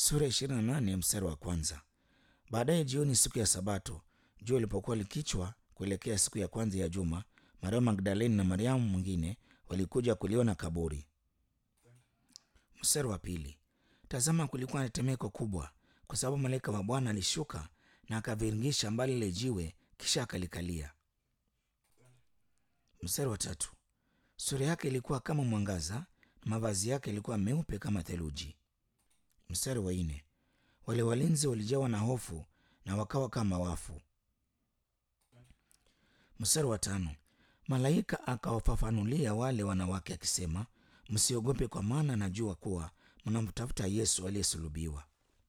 sura ishirini na nane mstari wa kwanza. Baadaye jioni siku ya Sabato, jua lilipokuwa likichwa kuelekea siku ya kwanza ya juma, Mariamu Magdaleni na Mariamu mwingine walikuja kuliona kaburi. Mstari wa pili. Tazama, kulikuwa na tetemeko kubwa, kwa sababu malaika wa Bwana alishuka na akaviringisha mbali lile jiwe, kisha akalikalia. Mstari wa tatu. Sura yake ilikuwa kama mwangaza na mavazi yake yalikuwa meupe kama theluji. Mstari wa nne. Wale walinzi walijawa na hofu na wakawa kama wafu. Mstari wa tano. Malaika akawafafanulia wale wanawake akisema, msiogope, kwa maana najua kuwa mnamtafuta Yesu aliyesulubiwa.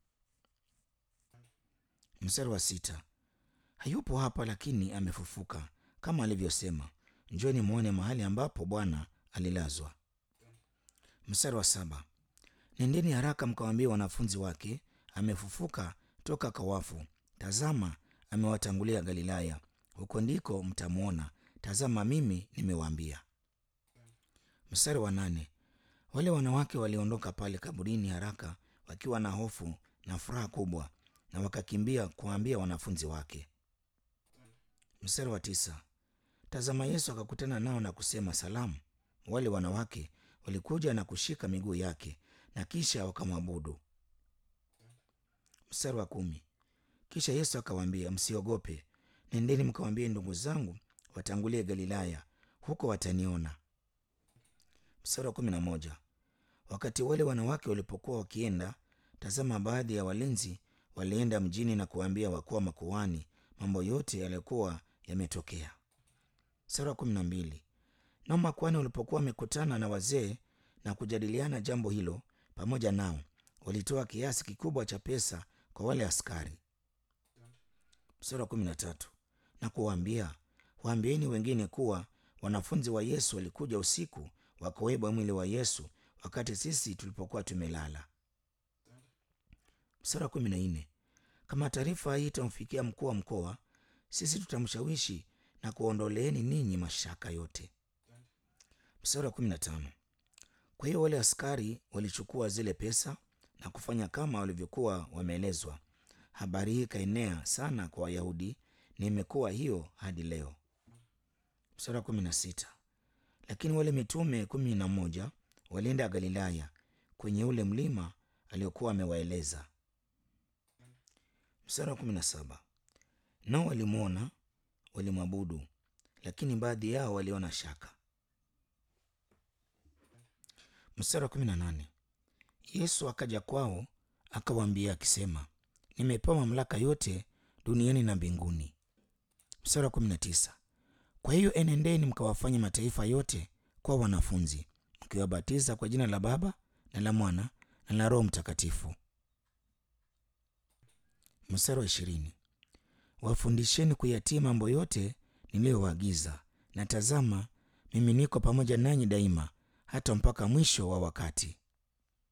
Mstari wa sita. Hayupo hapa, lakini amefufuka kama alivyosema. Njoni mwone mahali ambapo Bwana alilazwa. Mstari wa saba. Nendeni haraka mkawaambie wanafunzi wake, amefufuka toka kwa wafu. Tazama, amewatangulia Galilaya, huko ndiko mtamwona. Tazama, mimi nimewaambia. Mstari wa nane. Wale wanawake waliondoka pale kaburini haraka, wakiwa na hofu na furaha kubwa, na wakakimbia kuwaambia wanafunzi wake. Mstari wa tisa. Tazama, Yesu akakutana nao na kusema salamu. Wale wanawake walikuja na kushika miguu yake na kisha wakamwabudu. Mstari wa kumi. Kisha Yesu akawaambia, msiogope, nendeni mkawaambie ndugu zangu watangulie Galilaya, huko wataniona. Mstari wa kumi na moja. Wakati wale wanawake walipokuwa wakienda, tazama, baadhi ya walinzi walienda mjini na kuwaambia wakuu wa makuhani mambo yote yaliyokuwa yametokea. Mstari wa kumi na mbili. Nao makuhani walipokuwa wamekutana na wazee na kujadiliana jambo hilo pamoja nao, walitoa kiasi kikubwa cha pesa kwa wale askari. Mstari wa kumi na tatu. Na kuwaambia, waambieni wengine kuwa wanafunzi wa Yesu walikuja usiku wakaweba mwili wa Yesu wakati sisi tulipokuwa tumelala. Mstari wa kumi na nne. Kama taarifa hii itamfikia mkuu wa mkoa, sisi tutamshawishi na kuondoleeni ninyi mashaka yote. Mstari wa kumi na tano. Kwa hiyo wale askari walichukua zile pesa na kufanya kama walivyokuwa wameelezwa. Habari hii ikaenea sana kwa Wayahudi na imekuwa hiyo hadi leo. Mstari wa kumi na sita. Lakini wale mitume kumi na moja walienda Galilaya kwenye ule mlima aliokuwa amewaeleza. Mstari wa kumi na saba. Nao walimwona, walimwabudu, lakini baadhi yao waliona shaka. Mstari wa kumi na nane. Yesu akaja kwao akawaambia akisema, nimepewa mamlaka yote duniani na mbinguni. Mstari wa kumi na tisa. Kwa hiyo enendeni mkawafanye mataifa yote kwa wanafunzi, mkiwabatiza kwa jina la Baba na la Mwana na la Roho Mtakatifu. Mstari wa ishirini. Wafundisheni kuyatii mambo yote niliyowaagiza, na tazama, mimi niko pamoja nanyi daima hata mpaka mwisho wa wakati.